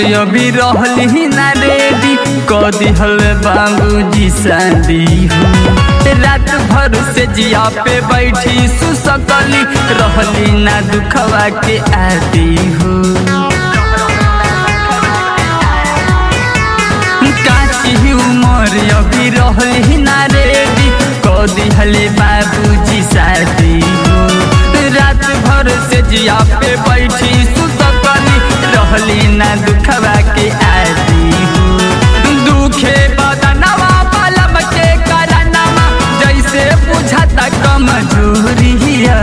अभी रहली ना रेडी क दिहल बाबूजी शादी हो रात भर से जिया पे बैठी सुसकली रहली ना दुखवा के आदि हो काची उमर अभी रहली ना रेडी क दिहले बाबूजी शादी हो रात भर से जिया पे बैठी सुसकली रहली ना दुखवा के आदि हो दुखे बदनवा पलम के करनवा जैसे बुझता कमजोरिया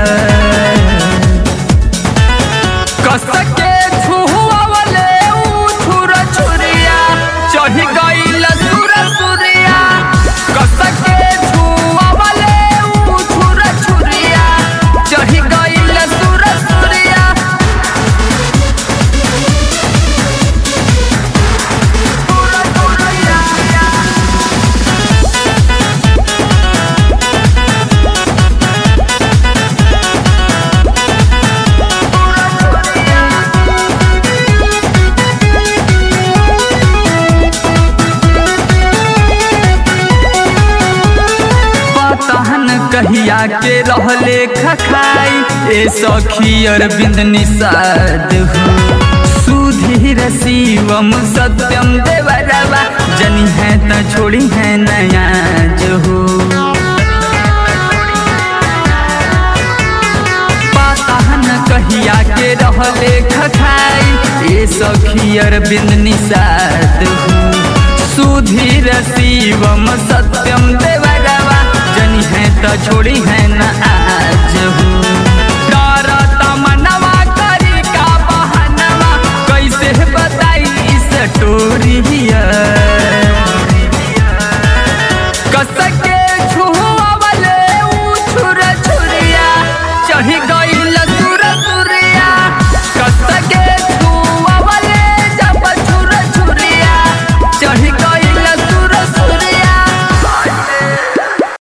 कस के छुआवले ऊ छुर छुरिया चढ़ गइल सुर सुरिया कस के छुआवले ऊ छुर छुरिया चढ़ गइल सुर सुरिया पतहन कहिया के रहले खखाई ए सखी अरविंद निषाद हो सुधीर शिवम सत्यम देवरवा जनी है त छोड़ी है नया जो हो पतहन कहिया के रहले खखाई ए सखी अरविंद निषाद हो सुधीर शिवम सत्यम देवरवा जनी है त छोड़ी है न आज हो डर तमनवा करी का बहनवा कैसे बताई इस टोरिया